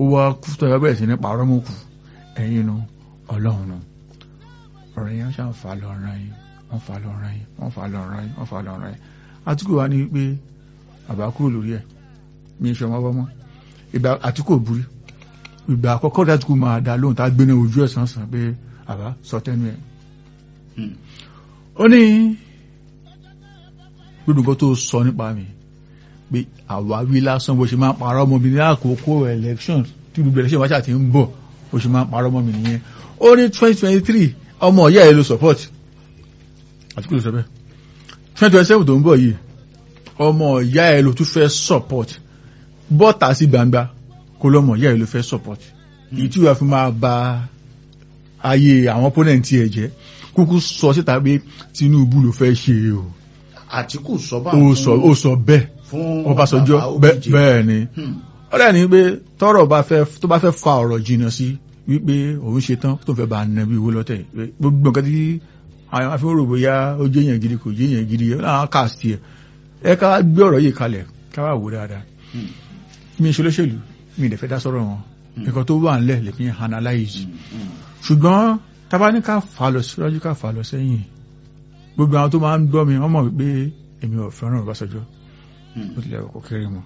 ó wá kú tó ẹ bẹ̀rẹ̀ sí ní parọ́ mọ́ kù ẹ̀yin nu ọlọ́run nu ọ̀rọ̀ yẹn ṣáà fà lọ́rọ̀ yìí wọ́n fà lọ́rọ̀ yìí wọ́n fà lọ́rọ̀ yìí wọ́n fà lọ́rọ̀ yìí àtúkò wa ní pé bàbá kúrò lórí ẹ̀ mi ń ṣe ọmọ ọmọ ìgbà àtúkò burú ìgbà àkọ́kọ́ dátúkò máa dá lóhùn tá a gbé ní ojú ẹ̀ sàn sàn pé bàbá sọ tẹnu ẹ̀ ó ní gbogbo nǹkan tó sọ nípa mi pé àwáwí lásán bó ṣe máa ń parọ́ ọmọ mi ní àkókò election tí gbogbo election wáṣà ti ń bọ̀ bó ṣe máa ń parọ́ ọmọ mi nìyẹn ó ní twenty twenty three ọmọ ìyá ẹ̀ ló support àtúkò ló sọ bẹ́ẹ̀ twenty twenty seven tó ń bọ̀ yìí ọmọ ìyá ẹ̀ ló tún fẹ́ support bọ́tà sí gbangba kó lọ́mọ ìyá ẹ̀ ló fẹ́ support èyí tí wàá fi máa ba ayé àwọn opponent ẹ̀ jẹ́ kúkú sọ síta pé Tinubu ló fẹ́ ṣe o Àtíkù sọ bá ó sọ ó sọ bẹ́ẹ̀ fún Ọbásanjọ́ bàbá bẹ́ẹ̀ Obíje. bẹ́ẹ̀ ni Hmm. ó dẹ̀ ní pé tọ́rọ̀ bá fẹ́ tó bá fẹ́ fa ọ̀rọ̀ jìnnà sí wípé òun ṣe tán tó fẹ́ bá nà bí owó lọ́tẹ̀ pé gbogbo nǹkan tí àwọn afẹ́wọ́n rò bóyá ó jẹ́ èèyàn gidi kò jẹ́ èèyàn gidi ẹ̀ láwọn cast ẹ̀ ẹ ká gbé ọ̀rọ̀ yìí kalẹ̀ ká wà wò dáadáa Hmm. mi ṣe olóṣèlú mi ìdẹ̀fẹ́ dá sọ́rọ̀ wọn nǹkan tó wà ńlẹ̀ lè fi analyze Hmm. Hmm. ṣùgbọ́n tábà ní ká fà lọ síwájú ká fà lọ sẹ́yìn gbogbo àwọn tó máa ń gbọ́ mi wọ́n mọ̀ wípé èmi ò fẹ́ràn Ọbásanjọ́ Hmm. ó tilẹ̀ kò kéré mọ́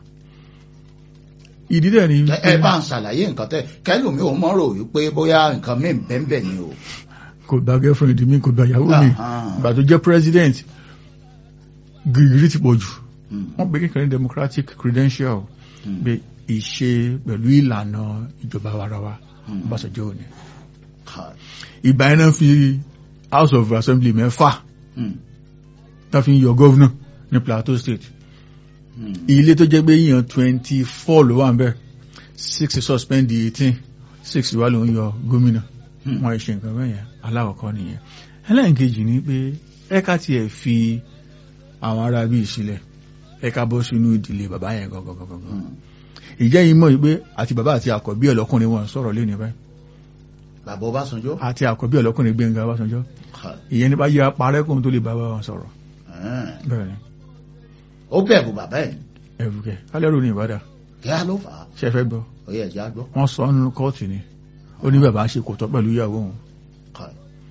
ìdí dẹ̀ ni ẹ ẹ bá ń ṣàlàyé nǹkan tẹ kẹlòmí ò mọ̀ rò wípé bóyá nǹkan mí bẹ́ẹ̀ ni o. kò gba girlfriend mi kò gba ìyàwó mi Ah. ìgbà tó jẹ́ president gírígírí ti pọ̀ jù Hmm. wọ́n pè kékeré democratic credential Hmm. pé ìṣe pẹ̀lú ìlànà ìjọba warawa Hmm. Ọbásanjọ́ ò ní Kai. ìgbà yẹn náà fi house of assembly mẹ́fà Hmm. tá fi ń yọ governor ní plateau state Hmm. ilé tó jẹ́ pé yíyan twenty four ló wà ń bẹ̀ six suspend di eighteen six wà ló ń yọ gómìnà Hmm. wọn ṣe nǹkan bẹ́ẹ̀ yẹn aláwọ̀kọ́ nìyẹn ẹlẹ́nkejì ni pé ẹ̀ka tiẹ̀ fi àwọn ará bíi sílẹ̀ ẹ̀ka bọ́ sínú ìdílé bàbá yẹn gangan gangan Hmm. ìjẹ́ yìí mọ̀ pé àti bàbá àti àkọ́bí ọlọ́kùnrin wọn sọ̀rọ̀ lé ní báyìí bàbá Ọbásanjọ́. àti àkọ́bí ọlọ́kùnrin Gbẹ́ngà Ọbásanjọ́ Kai. ìyẹn ní bá yẹ apárẹ́kùn tó lè bá wọn sọ̀rọ̀ Ah. bẹ́ẹ̀ ni ó bẹ̀rù bàbá ẹ̀ ẹ̀rùkẹ́ kálẹ́rù ní Ìbàdàn kí á ló fà á ṣe fẹ́ gbọ́ ó yẹ ẹ̀jẹ̀ á gbọ́. wọ́n sọ nínú kóòtù ni ó ní bàbá ṣe kò tọ́ pẹ̀lú ìyàwó òun Kai.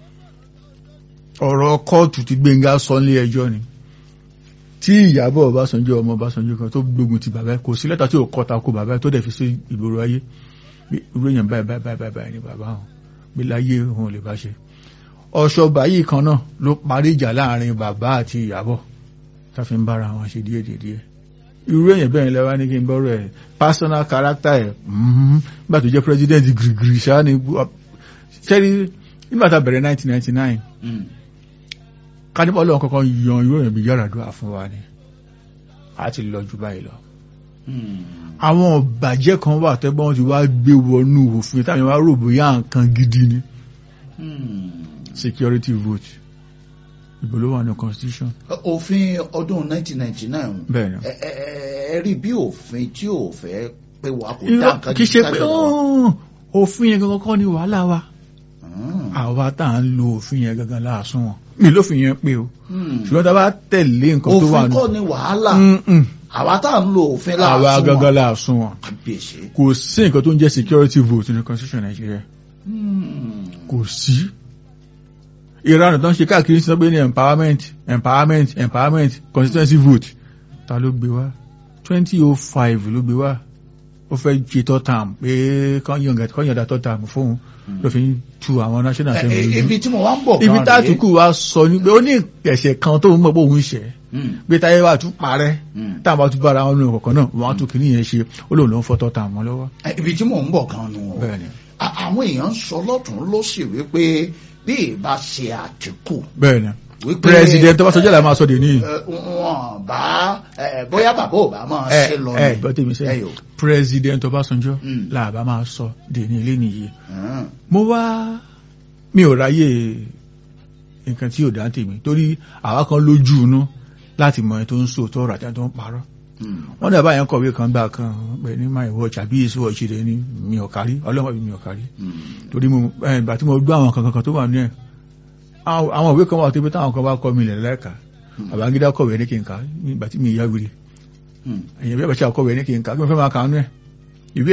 ọ̀rọ̀ kóòtù tí Gbẹ́ngà sọ nílé ẹjọ́ ni tí Ìyábọ̀ Ọbásanjọ́ ọmọ Ọbásanjọ́ kan tó gbógun ti bàbá ẹ̀ kò sí lẹ́tà tí ò kọta kó bàbá ẹ̀ tó dẹ̀ fi sí ìgboro ayé bí irú èèyàn báyìí báyìí báyìí báyìí ni bàbá òun gbé láyé òun ò lè bá ṣe ọ̀ṣọ́gbà yìí kan náà ló parí ìjà láàrin bàbá àti Ìyábọ̀ tá fi ń bára wọn ṣe díẹ̀ díẹ̀ díẹ̀ irú èèyàn bẹ́ẹ̀ lẹ́wà ní kí n bọ́rọ̀ ẹ̀ personal character ẹ̀ mhm, nígbà tó jẹ́ president gírígírí ṣáá ni ṣẹ́rí nígbà tá a bẹ̀rẹ̀ 1999 Hmm. kánípọ̀lọ́ kankan yan irú èèyàn bí Yar'Adua fún wa ni a ti lọ jù báyìí lọ Hmm. àwọn ọ̀bàjẹ́ kan wà tẹ́gbọ́n ti wá gbé wọnú òfin táwọn wá rò bóyá nǹkan gidi ni Hmm. security vote ìbò ló wà ní constitution òfin ọdún 1999 bẹ́ẹ̀ ni ẹ ẹ ẹ rí bí òfin tí ò fẹ́ pé wà kò dá Irọ́, nǹkan kì í ṣe gidi pé sájọba wa. "Oh, òfin yẹn gangan kọ́ ni wàhálà wa Hmm. àwa tá à ń lo òfin yẹn gangan láàsùn wọn mi lófin yẹn pé o Hmm. ṣùgbọ́n tá a bá tẹ̀lé nǹkan tó wà òfin nù kọ́ ni wàhálà Mm-mm. àwa tá à ń lo òfin àwa láàásùn gangan wọn láàsùn wọn kábíyèsí. kò sí nǹkan tó ń jẹ́ security vote ní constitution Nàìjíríà Hmm. kò sí ìranù tó ń ṣe káàkiri sí pé ní empowerment empowerment empowerment constituency vote ta ló gbé wá twenty oh five ló gbé wá ó fẹ́ ṣe third term pé kán yọ̀ǹda third term fóun ló fi ń tu àwọn national Ẹ- assembly ẹ- lójú ibi tí mo wá ń bọ̀ ibi gan tá rèé. àtúkù wa sọ ní pé ó ní ẹ̀ṣẹ̀ kan tó ń mọ̀ pé òun ṣẹ̀ Hmm. pé táyé wà tún parẹ́ Hmm. táwọn bá tún bára wọn nínú ọ̀kọ̀ọ̀kan náà wọn á tún kìíní yẹn ṣe ó lóun ló ń fọ́ third term wọn lọ́wọ́ Ẹ, ibi tí mò ń bọ̀ gan nu o. bẹ́ẹ̀ ni A- àwọn èèyàn ń sọ lọ́tún ló sì wípé bí ìbá ṣe Àtíkù bẹ́ẹ̀ ni wípé president Ọbásanjọ́ là máa sọ dè níyì ẹ, wọn bá ẹ, bóyá bàbá ò bá máa ẹ ṣe lọ ẹ gbọ́ tèmi ẹ sẹ́yìn yòó. president Ọbásanjọ́ Mm. làbá máa sọ dèní ilé nìyí Hmm. mo wá mi ò ráyè nǹkan tí ò dá tèmi torí àwa kan lójú inú láti mọ ẹni tó ń sòótọ́ ọ̀rọ̀ àti ẹni tó ń parọ́ Hmm. wọ́n dàbá yẹn kọ̀wé kan gbà kan pé ní my watch àbí èso ọ̀ṣẹ̀dẹ̀ ni mi ò kárí ọlọ́mọ mi ò kárí Hmm. torí mo ẹ, ìgbà tí mo gbọ́ àwọn kankan kan tó wà ní ẹ̀ àwọn àwọn ìwé kan wà tó pé táwọn kan bá kọ́ mi lẹ̀ lẹ́ka Babangida kọ̀wé ní kí n kà nígbà tí mi ìyá wiri Hmm. èyàn bí àbàṣà kọ̀wé ní kí n kà kí mo fẹ́ máa kà á nú ẹ̀